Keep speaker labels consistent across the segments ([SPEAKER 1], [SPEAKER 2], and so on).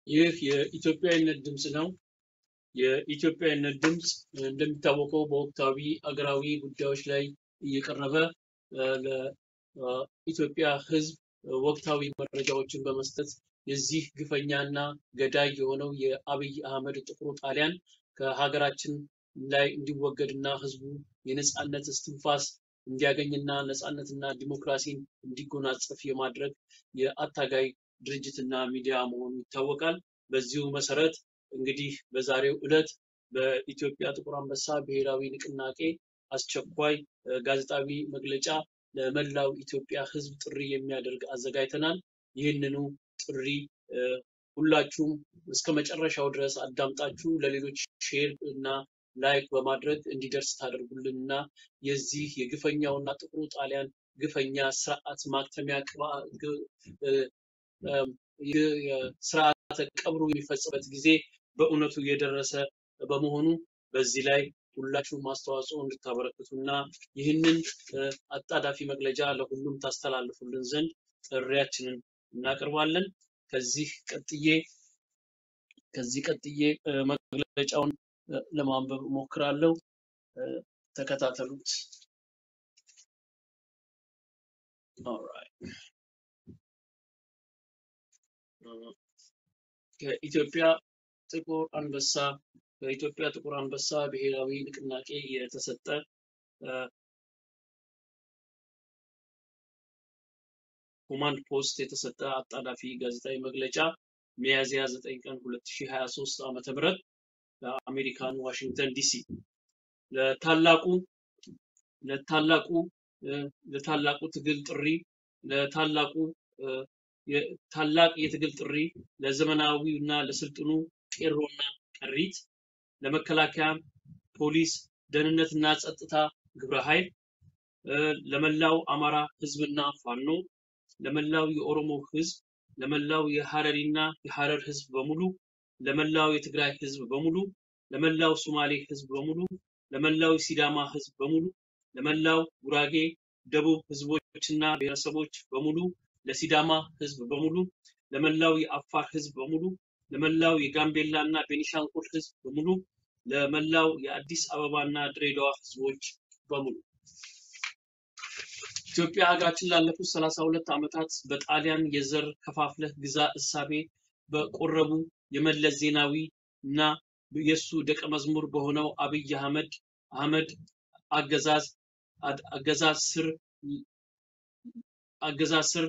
[SPEAKER 1] ይህ የኢትዮጵያዊነት ድምፅ ነው። የኢትዮጵያዊነት ድምፅ እንደሚታወቀው በወቅታዊ አገራዊ ጉዳዮች ላይ እየቀረበ ለኢትዮጵያ ሕዝብ ወቅታዊ መረጃዎችን በመስጠት የዚህ ግፈኛና ገዳይ የሆነው የአብይ አህመድ ጥቁሩ ጣሊያን ከሀገራችን ላይ እንዲወገድና ሕዝቡ የነጻነት እስትንፋስ እንዲያገኝና ነጻነትና ዲሞክራሲን እንዲጎናጸፍ የማድረግ የአታጋይ ድርጅትና ሚዲያ መሆኑ ይታወቃል። በዚሁ መሰረት እንግዲህ በዛሬው ዕለት በኢትዮጵያ ጥቁር አንበሳ ብሔራዊ ንቅናቄ አስቸኳይ ጋዜጣዊ መግለጫ ለመላው ኢትዮጵያ ህዝብ ጥሪ የሚያደርግ አዘጋጅተናል። ይህንኑ ጥሪ ሁላችሁም እስከ መጨረሻው ድረስ አዳምጣችሁ ለሌሎች ሼር እና ላይክ በማድረግ እንዲደርስ ታደርጉልን እና የዚህ የግፈኛውና ጥቁሩ ጣሊያን ግፈኛ ስርዓት ማክተሚያ ስርዓተ ቀብሩ የሚፈጽበት ጊዜ በእውነቱ የደረሰ በመሆኑ በዚህ ላይ ሁላችሁም አስተዋጽኦ እንድታበረክቱና ይህንን አጣዳፊ መግለጫ ለሁሉም ታስተላልፉልን ዘንድ ጥሪያችንን እናቀርባለን። ከዚህ ቀጥዬ ከዚህ ቀጥዬ መግለጫውን ለማንበብ እሞክራለሁ። ተከታተሉት። ኦልራይት ከኢትዮጵያ ጥቁር አንበሳ በኢትዮጵያ ጥቁር አንበሳ ብሔራዊ ንቅናቄ የተሰጠ ኮማንድ ፖስት የተሰጠ አጣዳፊ ጋዜጣዊ መግለጫ ሚያዝያ 9 ቀን 2023 ዓ.ም በአሜሪካን ዋሽንግተን ዲሲ ለታላቁ ለታላቁ ለታላቁ ትግል ጥሪ ለታላቁ ታላቅ የትግል ጥሪ ለዘመናዊው እና ለስልጥኑ ቄሮና ቀሪት ለመከላከያ ፖሊስ ደህንነትና ጸጥታ ግብረ ኃይል ለመላው አማራ ህዝብና ፋኖ ለመላው የኦሮሞ ህዝብ ለመላው የሐረሪና የሐረር ህዝብ በሙሉ ለመላው የትግራይ ህዝብ በሙሉ ለመላው ሶማሌ ህዝብ በሙሉ ለመላው የሲዳማ ህዝብ በሙሉ ለመላው ጉራጌ ደቡብ ህዝቦችና ብሔረሰቦች በሙሉ ለሲዳማ ህዝብ በሙሉ ለመላው የአፋር ህዝብ በሙሉ ለመላው የጋምቤላ እና ቤኒሻንጉል ህዝብ በሙሉ ለመላው የአዲስ አበባና ድሬዳዋ ህዝቦች በሙሉ ኢትዮጵያ ሀገራችን ላለፉት ሰላሳ ሁለት ዓመታት በጣሊያን የዘር ከፋፍለህ ግዛ እሳቤ በቆረቡ የመለስ ዜናዊ እና የእሱ ደቀ መዝሙር በሆነው አብይ አህመድ አህመድ አገዛዝ አገዛዝ ስር አገዛዝ ስር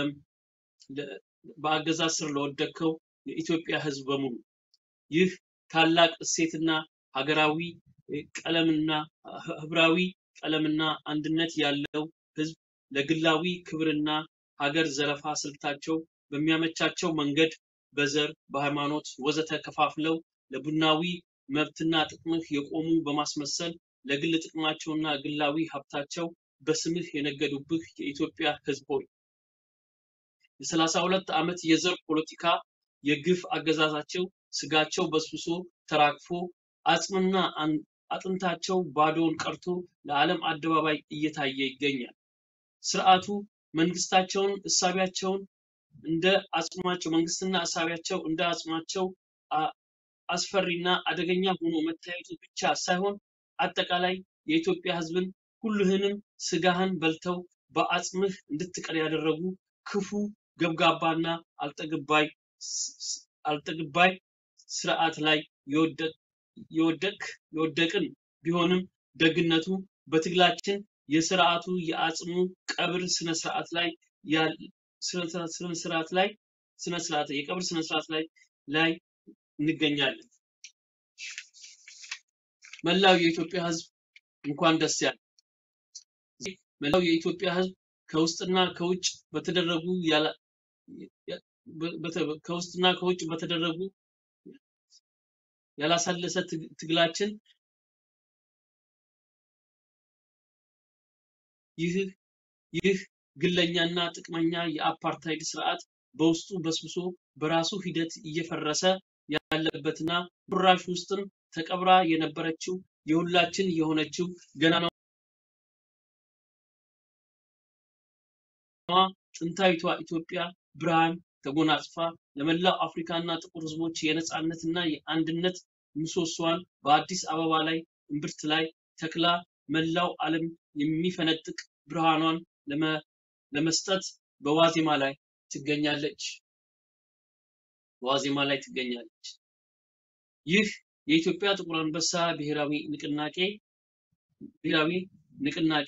[SPEAKER 1] በአገዛዝ ስር ለወደቅከው የኢትዮጵያ ህዝብ በሙሉ ይህ ታላቅ እሴትና ሀገራዊ ቀለምና ህብራዊ ቀለምና አንድነት ያለው ህዝብ ለግላዊ ክብርና ሀገር ዘረፋ ስልታቸው በሚያመቻቸው መንገድ በዘር በሃይማኖት ወዘተ ከፋፍለው ለቡናዊ መብትና ጥቅምህ የቆሙ በማስመሰል ለግል ጥቅማቸውና ግላዊ ሀብታቸው በስምህ የነገዱብህ የኢትዮጵያ ህዝብ ሆይ የሰላሳ ሁለት ዓመት የዘር ፖለቲካ የግፍ አገዛዛቸው ስጋቸው በስብሶ ተራግፎ አጽምና አጥንታቸው ባዶውን ቀርቶ ለዓለም አደባባይ እየታየ ይገኛል። ስርዓቱ መንግስታቸውን እሳቢያቸውን እንደ አጽማቸው መንግስትና እሳቢያቸው እንደ አጽማቸው አስፈሪና አደገኛ ሆኖ መታየቱ ብቻ ሳይሆን አጠቃላይ የኢትዮጵያ ህዝብን ሁልህንም ስጋህን በልተው በአጽምህ እንድትቀር ያደረጉ ክፉ ገብጋባና አልጠግባይ አልጠግባይ ስርዓት ላይ የወደቅ የወደቅን ቢሆንም ደግነቱ በትግላችን የስርዓቱ የአጽሙ ቀብር ስነ ስርዓት ላይ ስነ ስርዓት ላይ ስነ ስርዓት የቀብር ስነ ስርዓት ላይ ላይ እንገኛለን። መላው የኢትዮጵያ ህዝብ እንኳን ደስ ያለ። መላው የኢትዮጵያ ህዝብ ከውስጥና ከውጭ በተደረጉ ከውስጥና ከውጭ በተደረጉ ያላሳለሰ ትግላችን ይህ ይህ ግለኛና ጥቅመኛ የአፓርታይድ ስርዓት በውስጡ በስብሶ በራሱ ሂደት እየፈረሰ ያለበትና ቁራሽ ውስጥም ተቀብራ የነበረችው የሁላችን የሆነችው ገናናዋ ጥንታዊቷ ኢትዮጵያ ብርሃን ተጎናጽፋ ለመላው አፍሪካና ጥቁር ህዝቦች የነጻነትና የአንድነት ምሰሶዋን በአዲስ አበባ ላይ እምብርት ላይ ተክላ መላው ዓለም የሚፈነጥቅ ብርሃኗን ለመ- ለመስጠት በዋዜማ ላይ ትገኛለች። በዋዜማ ላይ ትገኛለች። ይህ የኢትዮጵያ ጥቁር አንበሳ ብሔራዊ ንቅናቄ ብሔራዊ ንቅናቄ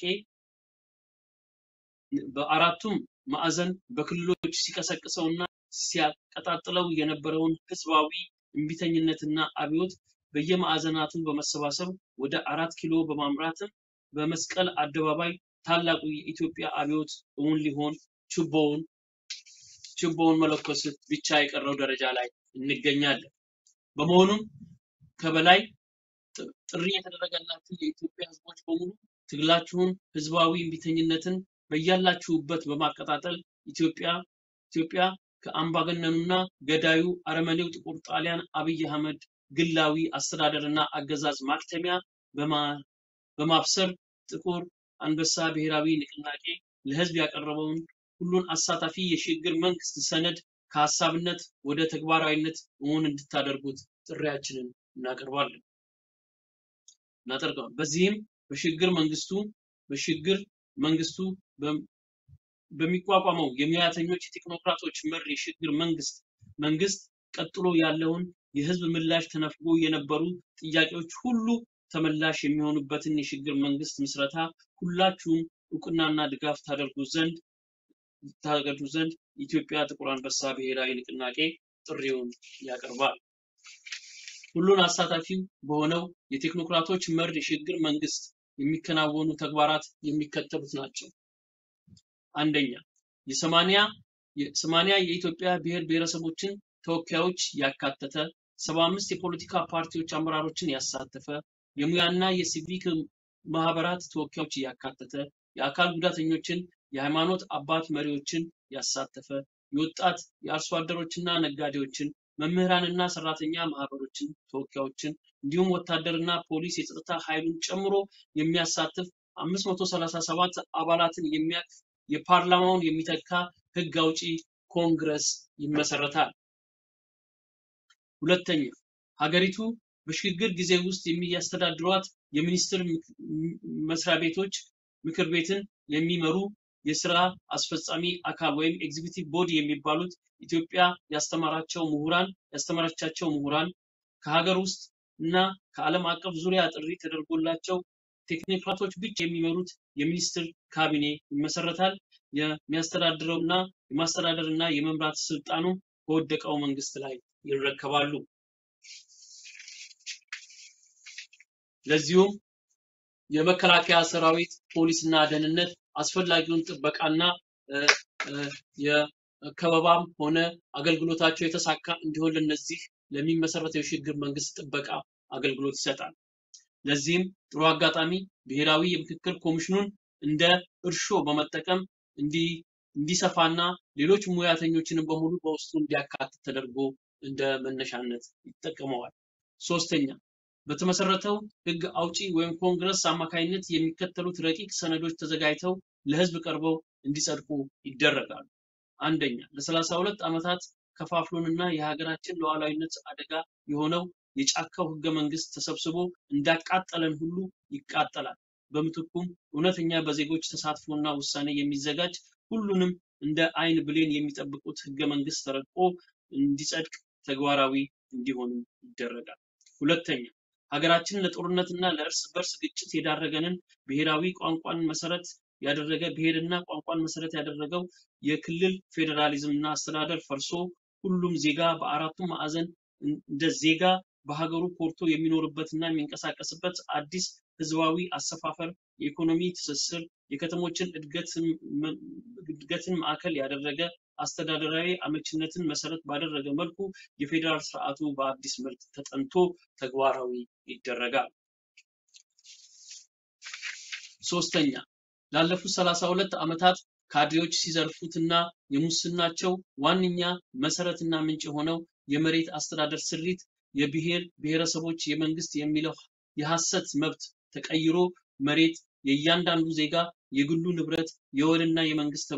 [SPEAKER 1] በአራቱም ማዕዘን በክልሎች ሲቀሰቅሰውና ሲያቀጣጥለው የነበረውን ህዝባዊ እምቢተኝነትና አብዮት በየማዕዘናቱ በመሰባሰብ ወደ አራት ኪሎ በማምራትም በመስቀል አደባባይ ታላቁ የኢትዮጵያ አብዮት እውን ሊሆን ችቦውን ችቦውን መለኮስ ብቻ የቀረው ደረጃ ላይ እንገኛለን። በመሆኑም ከበላይ ጥ- ጥሪ የተደረገላችሁ የኢትዮጵያ ህዝቦች በሙሉ ትግላችሁን ህዝባዊ እምቢተኝነትን በያላችሁበት በማቀጣጠል ኢትዮጵያ ኢትዮጵያ ከአምባገነኑና ገዳዩ አረመኔው ጥቁር ጣሊያን አብይ አህመድ ግላዊ አስተዳደርና አገዛዝ ማክተሚያ በማ- በማብሰር ጥቁር አንበሳ ብሔራዊ ንቅናቄ ለህዝብ ያቀረበውን ሁሉን አሳታፊ የሽግግር መንግስት ሰነድ ከሀሳብነት ወደ ተግባራዊነት እውን እንድታደርጉት ጥሪያችንን እናቀርባለን እናደርገዋል። በዚህም በሽግግር መንግስቱ በሽግግር መንግስቱ በ- በሚቋቋመው የሙያተኞች የቴክኖክራቶች መር የሽግግር መንግስት መንግስት ቀጥሎ ያለውን የህዝብ ምላሽ ተነፍጎ የነበሩ ጥያቄዎች ሁሉ ተመላሽ የሚሆኑበትን የሽግግር መንግስት ምስረታ ሁላችሁም እውቅናና ድጋፍ ታደርጉ ዘንድ ታደርጉ ዘንድ የኢትዮጵያ ጥቁር አንበሳ ብሔራዊ ንቅናቄ ጥሪውን ያቀርባል። ሁሉን አሳታፊ በሆነው የቴክኖክራቶች መር የሽግግር መንግስት የሚከናወኑ ተግባራት የሚከተሉት ናቸው። አንደኛ የሰማንያ የሰማንያ የኢትዮጵያ ብሔር ብሔረሰቦችን ተወካዮች ያካተተ ሰባ አምስት የፖለቲካ ፓርቲዎች አመራሮችን ያሳተፈ የሙያና የሲቪክ ማህበራት ተወካዮች ያካተተ የአካል ጉዳተኞችን የሃይማኖት አባት መሪዎችን ያሳተፈ የወጣት የአርሶ አደሮችና ነጋዴዎችን መምህራንና ሰራተኛ ማህበሮችን ተወካዮችን እንዲሁም ወታደርና ፖሊስ የጸጥታ ኃይሉን ጨምሮ የሚያሳትፍ 537 አባላትን የሚያቅፍ የፓርላማውን የሚተካ ህግ አውጪ ኮንግረስ ይመሰረታል። ሁለተኛ ሀገሪቱ በሽግግር ጊዜ ውስጥ የሚያስተዳድሯት የሚኒስቴር ምክ- ም- መስሪያ ቤቶች ምክር ቤትን የሚመሩ የስራ አስፈጻሚ አካል ወይም ኤግዚኪዩቲቭ ቦዲ የሚባሉት ኢትዮጵያ ያስተማራቸው ምሁራን ያስተማረቻቸው ምሁራን ከሀገር ውስጥ እና ከዓለም አቀፍ ዙሪያ ጥሪ ተደርጎላቸው ቴክኖክራቶች ብቻ የሚመሩት የሚኒስትር ካቢኔ ይመሰረታል። የሚያስተዳድረው እና የማስተዳደር እና የመምራት ስልጣኑ በወደቀው መንግስት ላይ ይረከባሉ። ለዚሁም የመከላከያ ሰራዊት፣ ፖሊስና ደህንነት አስፈላጊውን ጥበቃና እ፣ እ፣ የከበባም ሆነ አገልግሎታቸው የተሳካ እንዲሆን ለነዚህ ለሚመሰረተው የሽግግር መንግስት ጥበቃ አገልግሎት ይሰጣል። ለዚህም ጥሩ አጋጣሚ ብሔራዊ የምክክር ኮሚሽኑን እንደ እርሾ በመጠቀም እንዲ እንዲሰፋና ሌሎች ሙያተኞችንም በሙሉ በውስጡ እንዲያካትት ተደርጎ እንደ መነሻነት ይጠቀመዋል። ሶስተኛ በተመሰረተው ህግ አውጪ ወይም ኮንግረስ አማካይነት የሚከተሉት ረቂቅ ሰነዶች ተዘጋጅተው ለህዝብ ቀርበው እንዲጸድቁ ይደረጋሉ። አንደኛ ለሰላሳ ሁለት ዓመታት ከፋፍሎንና የሀገራችን ሉዓላዊነት አደጋ የሆነው የጫካው ህገ መንግስት ተሰብስቦ እንዳቃጠለን ሁሉ ይቃጠላል። በምትኩም እውነተኛ በዜጎች ተሳትፎና ውሳኔ የሚዘጋጅ ሁሉንም እንደ አይን ብሌን የሚጠብቁት ህገ መንግስት ተረቆ እንዲጸድቅ ተግባራዊ እንዲሆንም ይደረጋል። ሁለተኛ ሀገራችን ለጦርነትና ለእርስ በርስ ግጭት የዳረገንን ብሔራዊ ቋንቋን መሰረት ያደረገ ብሔርና ቋንቋን መሰረት ያደረገው የክልል ፌዴራሊዝምና አስተዳደር ፈርሶ ሁሉም ዜጋ በአራቱም ማዕዘን እንደ ዜጋ በሀገሩ ኮርቶ የሚኖርበትና የሚንቀሳቀስበት አዲስ ህዝባዊ አሰፋፈር፣ የኢኮኖሚ ትስስር፣ የከተሞችን እድገትን መ- እድገትን ማዕከል ያደረገ አስተዳደራዊ አመችነትን መሰረት ባደረገ መልኩ የፌዴራል ስርዓቱ በአዲስ መልክ ተጠንቶ ተግባራዊ ይደረጋል። ሶስተኛ ላለፉት ሰላሳ ሁለት ዓመታት ካድሬዎች ሲዘርፉትና የሙስናቸው ዋነኛ መሰረትና ምንጭ የሆነው የመሬት አስተዳደር ስሪት የብሔር ብሔረሰቦች የመንግስት የሚለው የሐሰት መብት ተቀይሮ መሬት የእያንዳንዱ ዜጋ የግሉ ንብረት የወልና የመንግስት ተብሎ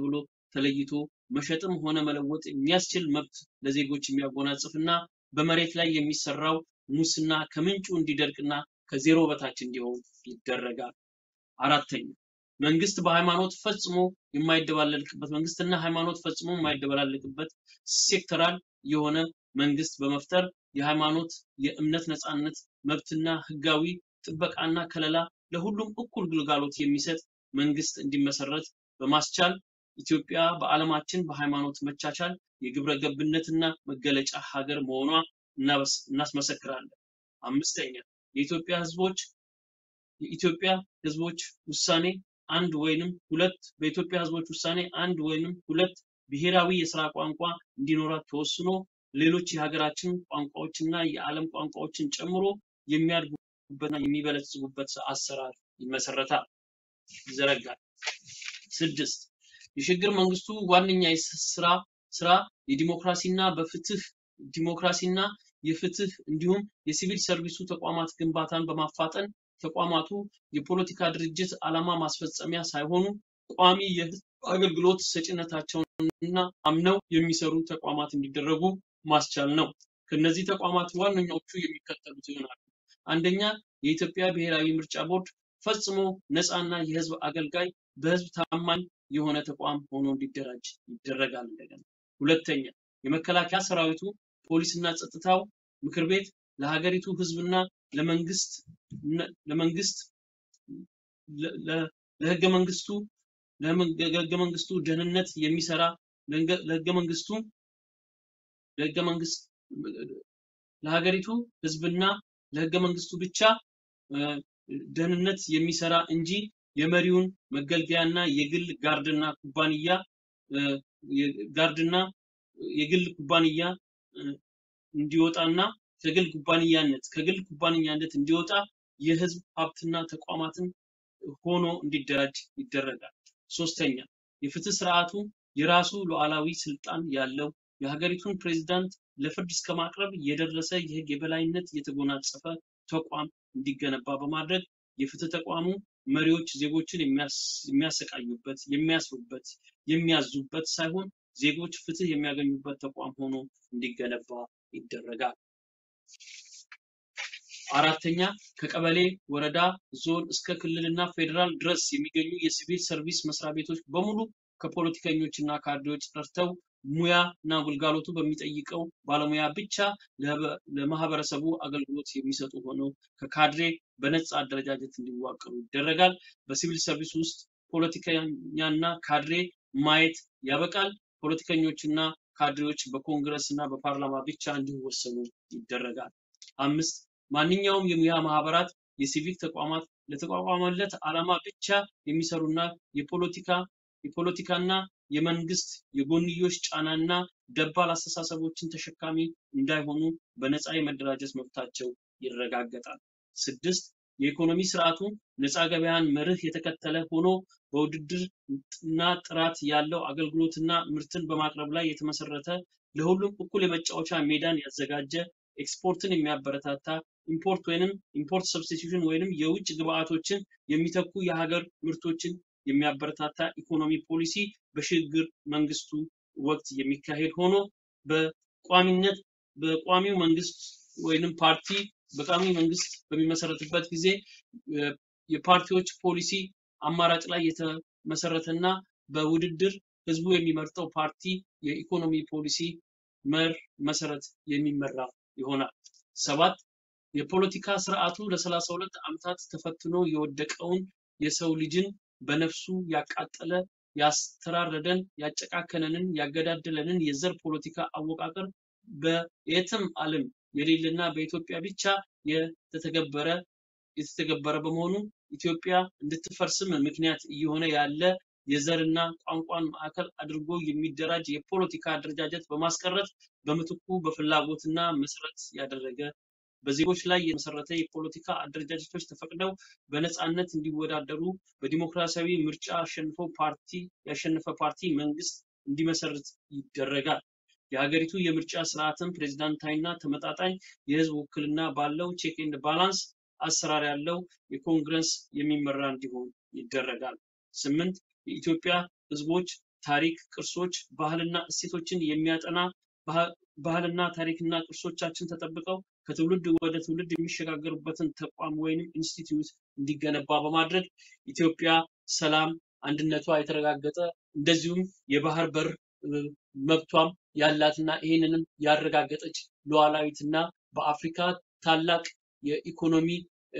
[SPEAKER 1] ተለይቶ መሸጥም ሆነ መለወጥ የሚያስችል መብት ለዜጎች የሚያጎናጽፍና በመሬት ላይ የሚሰራው ሙስና ከምንጩ እንዲደርቅና ከዜሮ በታች እንዲሆን ይደረጋል። አራተኛ መንግስት በሃይማኖት ፈጽሞ የማይደባለቅበት መንግስትና ሃይማኖት ፈጽሞ የማይደበላለቅበት ሴክተራል የሆነ መንግስት በመፍጠር የሃይማኖት የእምነት ነፃነት መብትና ህጋዊ ጥበቃና ከለላ ለሁሉም እኩል ግልጋሎት የሚሰጥ መንግስት እንዲመሰረት በማስቻል ኢትዮጵያ በዓለማችን በሃይማኖት መቻቻል የግብረ ገብነትና መገለጫ ሀገር መሆኗ እናስመሰክራለን። አምስተኛ የኢትዮጵያ ህዝቦች የኢትዮጵያ ህዝቦች ውሳኔ አንድ ወይንም ሁለት በኢትዮጵያ ህዝቦች ውሳኔ አንድ ወይንም ሁለት ብሔራዊ የስራ ቋንቋ እንዲኖራት ተወስኖ ሌሎች የሀገራችን ቋንቋዎችና የዓለም ቋንቋዎችን ጨምሮ የሚያድጉበትና የሚበለጽጉበት አሰራር ይመሰረታል፣ ይዘረጋል። ስድስት የሽግግር መንግስቱ ዋነኛ ስራ ስራ የዲሞክራሲና በፍትህ ዲሞክራሲና የፍትህ እንዲሁም የሲቪል ሰርቪሱ ተቋማት ግንባታን በማፋጠን ተቋማቱ የፖለቲካ ድርጅት ዓላማ ማስፈጸሚያ ሳይሆኑ ቋሚ የህዝብ አገልግሎት ሰጪነታቸውንና አምነው የሚሰሩ ተቋማት እንዲደረጉ ማስቻል ነው። ከነዚህ ተቋማት ዋነኞቹ የሚከተሉት ይሆናሉ። አንደኛ የኢትዮጵያ ብሔራዊ ምርጫ ቦርድ ፈጽሞ ነፃና የህዝብ አገልጋይ በህዝብ ታማኝ የሆነ ተቋም ሆኖ እንዲደራጅ ይደረጋል። እንደገና ሁለተኛ የመከላከያ ሰራዊቱ ፖሊስና ጸጥታው ምክር ቤት ለሀገሪቱ ህዝብና ለመንግስት ለመንግስት ለህገ መንግስቱ ለህገ መንግስቱ ደህንነት የሚሰራ ለህገ መንግስቱ ለህገ መንግስት ለሀገሪቱ ህዝብና ለህገ መንግስቱ ብቻ ደህንነት የሚሰራ እንጂ የመሪውን መገልገያና የግል ጋርድና ኩባንያ ጋርድና የግል ኩባንያ እንዲወጣና ከግል ኩባንያነት ከግል ኩባንያነት እንዲወጣ የህዝብ ሀብትና ተቋማትን ሆኖ እንዲደራጅ ይደረጋል። ሶስተኛ የፍትህ ስርዓቱ የራሱ ሉዓላዊ ስልጣን ያለው የሀገሪቱን ፕሬዝዳንት ለፍርድ እስከ ማቅረብ የደረሰ የህግ የበላይነት የተጎናጸፈ ተቋም እንዲገነባ በማድረግ የፍትህ ተቋሙ መሪዎች ዜጎችን የሚያሰቃዩበት፣ የሚያስሩበት፣ የሚያዙበት ሳይሆን ዜጎች ፍትህ የሚያገኙበት ተቋም ሆኖ እንዲገነባ ይደረጋል። አራተኛ ከቀበሌ፣ ወረዳ፣ ዞን እስከ ክልልና ፌዴራል ድረስ የሚገኙ የሲቪል ሰርቪስ መስሪያ ቤቶች በሙሉ ከፖለቲከኞች እና ካድሬዎች ጠርተው ሙያ እና ግልጋሎቱ በሚጠይቀው ባለሙያ ብቻ ለማህበረሰቡ አገልግሎት የሚሰጡ ሆነው ከካድሬ በነፃ አደረጃጀት እንዲዋቀሩ ይደረጋል። በሲቪል ሰርቪስ ውስጥ ፖለቲከኛና ካድሬ ማየት ያበቃል። ፖለቲከኞችና ካድሬዎች በኮንግረስ እና በፓርላማ ብቻ እንዲወሰኑ ይደረጋል። አምስት ማንኛውም የሙያ ማህበራት፣ የሲቪክ ተቋማት ለተቋቋመለት ዓላማ ብቻ የሚሰሩና የፖለቲካ የፖለቲካና የመንግስት የጎንዮሽ ጫናና ደባል አስተሳሰቦችን ተሸካሚ እንዳይሆኑ በነፃ የመደራጀት መብታቸው ይረጋገጣል። ስድስት የኢኮኖሚ ስርዓቱ ነፃ ገበያን መርህ የተከተለ ሆኖ በውድድር እና ጥራት ያለው አገልግሎትና ምርትን በማቅረብ ላይ የተመሰረተ ለሁሉም እኩል የመጫወቻ ሜዳን ያዘጋጀ ኤክስፖርትን የሚያበረታታ ኢምፖርት ወይንም ኢምፖርት ሰብስቲቱሽን ወይንም የውጭ ግብአቶችን የሚተኩ የሀገር ምርቶችን የሚያበረታታ ኢኮኖሚ ፖሊሲ በሽግግር መንግስቱ ወቅት የሚካሄድ ሆኖ በቋሚነት በቋሚው መንግስት ወይንም ፓርቲ በቋሚ መንግስት በሚመሰረትበት ጊዜ የፓርቲዎች ፖሊሲ አማራጭ ላይ የተመሰረተና በውድድር ህዝቡ የሚመርጠው ፓርቲ የኢኮኖሚ ፖሊሲ መር መሰረት የሚመራ ይሆናል። ሰባት የፖለቲካ ስርዓቱ ለሰላሳ ሁለት ዓመታት ተፈትኖ የወደቀውን የሰው ልጅን በነፍሱ ያቃጠለ ያስተራረደን ያጨቃከነንን ያገዳደለንን የዘር ፖለቲካ አወቃቀር በየትም ዓለም የሌለና በኢትዮጵያ ብቻ የተተገበረ የተተገበረ በመሆኑ ኢትዮጵያ እንድትፈርስም ምክንያት እየሆነ ያለ የዘርና ቋንቋን ማዕከል አድርጎ የሚደራጅ የፖለቲካ አደረጃጀት በማስቀረት በምትኩ በፍላጎትና መሰረት ያደረገ በዜጎች ላይ የመሰረተ የፖለቲካ አደረጃጀቶች ተፈቅደው በነፃነት እንዲወዳደሩ በዲሞክራሲያዊ ምርጫ አሸንፎ ፓርቲ ያሸነፈ ፓርቲ መንግስት እንዲመሰርት ይደረጋል። የሀገሪቱ የምርጫ ስርዓትን ፕሬዝዳንታዊና ተመጣጣኝ የህዝብ ውክልና ባለው ቼክ ኤንድ ባላንስ አሰራር ያለው የኮንግረስ የሚመራ እንዲሆን ይደረጋል። ስምንት የኢትዮጵያ ህዝቦች ታሪክ፣ ቅርሶች፣ ባህልና እሴቶችን የሚያጠና ባህልና ታሪክና ቅርሶቻችን ተጠብቀው ከትውልድ ወደ ትውልድ የሚሸጋገሩበትን ተቋም ወይንም ኢንስቲትዩት እንዲገነባ በማድረግ ኢትዮጵያ ሰላም፣ አንድነቷ የተረጋገጠ እንደዚሁም የባህር በር መብቷም ያላትና ይህንንም ያረጋገጠች ሉዓላዊትና በአፍሪካ ታላቅ የኢኮኖሚ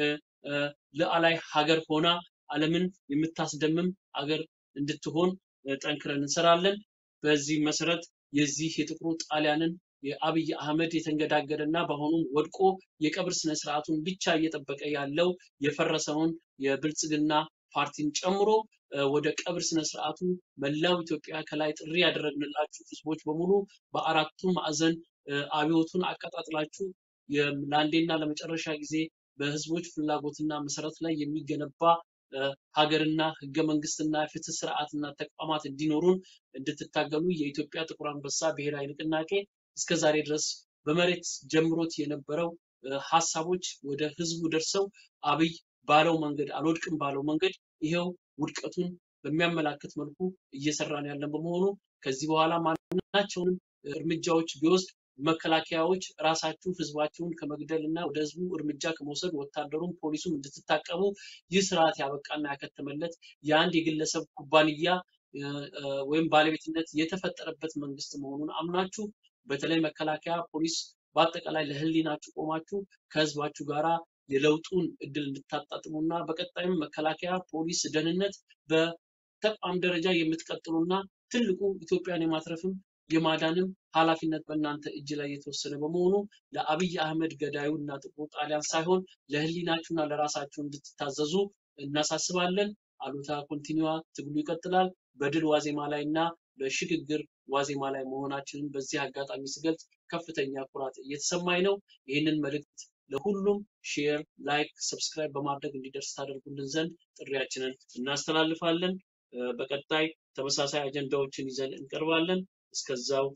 [SPEAKER 1] ሉዓላዊ ሀገር ሆና ዓለምን የምታስደምም ሀገር እንድትሆን ጠንክረን እንሰራለን። በዚህ መሰረት የዚህ የጥቁሩ ጣሊያንን የአብይ አህመድ የተንገዳገደ እና በአሁኑም ወድቆ የቀብር ስነ ስርዓቱን ብቻ እየጠበቀ ያለው የፈረሰውን የብልጽግና ፓርቲን ጨምሮ ወደ ቀብር ስነ ስርዓቱ መላው ኢትዮጵያ ከላይ ጥሪ ያደረግንላችሁ ህዝቦች በሙሉ በአራቱ ማዕዘን አብዮቱን አቀጣጥላችሁ ለአንዴና ለመጨረሻ ጊዜ በህዝቦች ፍላጎትና መሰረት ላይ የሚገነባ ሀገርና ህገ መንግስትና ፍትህ ስርዓትና ተቋማት እንዲኖሩን እንድትታገሉ የኢትዮጵያ ጥቁር አንበሳ ብሔራዊ ንቅናቄ እስከዛሬ ድረስ በመሬት ጀምሮት የነበረው ሀሳቦች ወደ ህዝቡ ደርሰው አብይ ባለው መንገድ አልወድቅም ባለው መንገድ ይሄው ውድቀቱን በሚያመላክት መልኩ እየሰራን ያለን በመሆኑ ከዚህ በኋላ ማናቸውንም እርምጃዎች ቢወስድ መከላከያዎች ራሳችሁ ህዝባችሁን ከመግደል እና ወደ ህዝቡ እርምጃ ከመውሰድ ወታደሩም ፖሊሱም እንድትታቀቡ ይህ ስርዓት ያበቃና ያከተመለት የአንድ የግለሰብ ኩባንያ ወይም ባለቤትነት የተፈጠረበት መንግስት መሆኑን አምናችሁ በተለይ መከላከያ፣ ፖሊስ በአጠቃላይ ለህሊናችሁ ቆማችሁ ከህዝባችሁ ጋራ የለውጡን እድል እንድታጣጥሙና በቀጣይም መከላከያ፣ ፖሊስ፣ ደህንነት በተቋም ደረጃ የምትቀጥሉና ትልቁ ኢትዮጵያን የማትረፍም የማዳንም ኃላፊነት በእናንተ እጅ ላይ የተወሰነ በመሆኑ ለአብይ አህመድ ገዳዩ እና ጥቁሩ ጣሊያን ሳይሆን ለህሊናችሁና ለራሳችሁ እንድትታዘዙ እናሳስባለን። አሉታ ኮንቲኒዋ ትግሉ ይቀጥላል። በድል ዋዜማ ላይ እና በሽግግር ዋዜማ ላይ መሆናችንን በዚህ አጋጣሚ ስገልጽ ከፍተኛ ኩራት እየተሰማኝ ነው። ይህንን መልእክት ለሁሉም ሼር፣ ላይክ፣ ሰብስክራይብ በማድረግ እንዲደርስ ታደርጉልን ዘንድ ጥሪያችንን እናስተላልፋለን። በቀጣይ ተመሳሳይ አጀንዳዎችን ይዘን እንቀርባለን። እስከዛው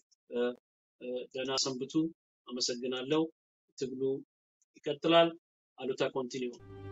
[SPEAKER 1] ደህና ሰንብቱ። አመሰግናለሁ። ትግሉ ይቀጥላል። አሉታ ኮንቲኒው